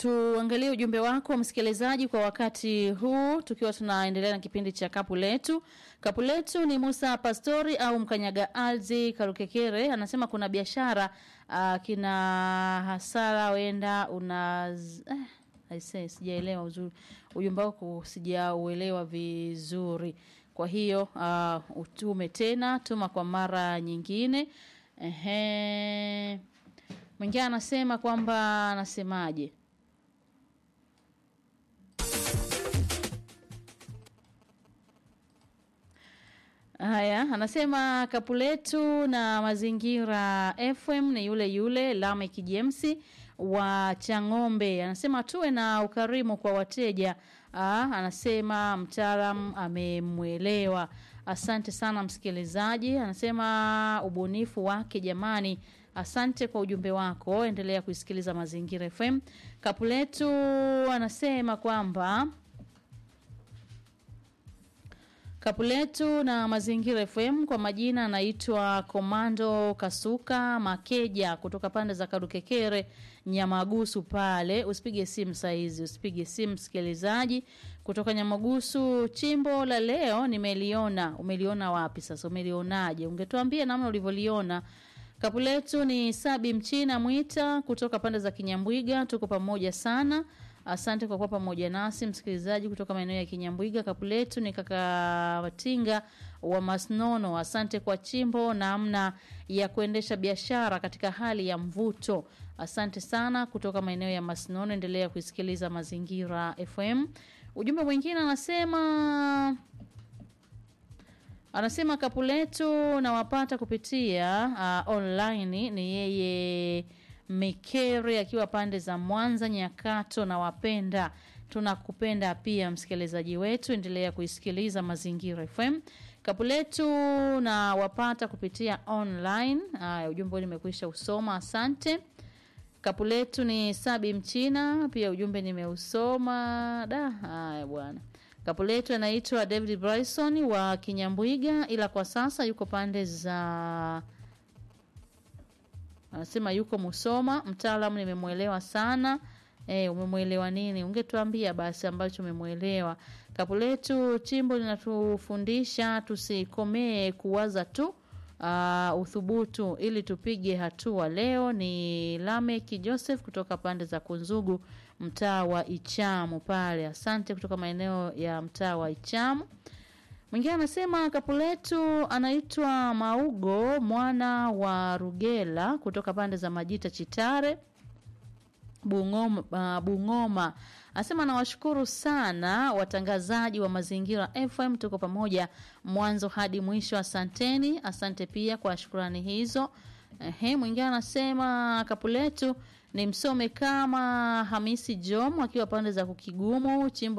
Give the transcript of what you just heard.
tuangalie ujumbe wako msikilizaji kwa wakati huu tukiwa tunaendelea na kipindi cha kapu letu kapu letu ni musa pastori au mkanyaga alzi karukekere anasema kuna biashara uh, kina hasara wenda una eh, aisee sijaelewa uzuri ujumbe wako sijauelewa vizuri kwa hiyo uh, utume tena tuma kwa mara nyingine Ehe. mwingine anasema kwamba anasemaje Haya, anasema kapu letu na mazingira FM ni yule yule Lamek James wa Chang'ombe. Anasema tuwe na ukarimu kwa wateja. Aa, anasema mtaalam amemwelewa. Asante sana msikilizaji. Anasema ubunifu wake jamani. Asante kwa ujumbe wako. Endelea kuisikiliza Mazingira FM. Kapu letu anasema kwamba Kapu letu na Mazingira FM kwa majina anaitwa Komando Kasuka Makeja kutoka pande za Kadukekere Nyamagusu pale. Usipige simu saizi, usipige simu msikilizaji kutoka Nyamagusu. Chimbo la leo nimeliona. Umeliona wapi sasa? Umelionaje? Ungetuambia namna ulivyoliona. Kapu letu ni Sabi Mchina Mwita kutoka pande za Kinyambwiga. Tuko pamoja sana. Asante kwa kuwa pamoja nasi msikilizaji kutoka maeneo ya Kinyambwiga. Kapu letu ni kaka Watinga wa Masnono. Asante kwa chimbo namna ya kuendesha biashara katika hali ya mvuto. Asante sana kutoka maeneo ya Masnono. Endelea kuisikiliza Mazingira FM. Ujumbe mwingine anasema anasema kapu letu nawapata kupitia uh, online ni yeye Mikere akiwa pande za Mwanza Nyakato na wapenda tunakupenda pia msikilizaji wetu endelea kuisikiliza Mazingira FM kapu letu na wapata kupitia online haya ujumbe nimekwisha usoma asante kapu letu ni Sabi Mchina pia ujumbe nimeusoma da haya bwana kapu letu anaitwa David Bryson wa Kinyambwiga ila kwa sasa yuko pande za anasema yuko Musoma. Mtaalamu nimemwelewa sana. E, umemwelewa nini? Ungetuambia basi ambacho umemwelewa. Kapu letu chimbo linatufundisha tusikomee kuwaza tu uh, uthubutu ili tupige hatua. Leo ni Lamek Joseph kutoka pande za Kunzugu, mtaa wa Ichamu pale. Asante kutoka maeneo ya mtaa wa Ichamu. Mwingine anasema kapu letu anaitwa Maugo mwana wa Rugela kutoka pande za Majita Chitare Bungoma, uh, Bungoma. Anasema nawashukuru sana watangazaji wa Mazingira FM, tuko pamoja mwanzo hadi mwisho. Asanteni, asante pia kwa shukrani hizo. Ehe, mwingine anasema kapu letu ni msome kama Hamisi Jom akiwa pande za Kukigumu chimbo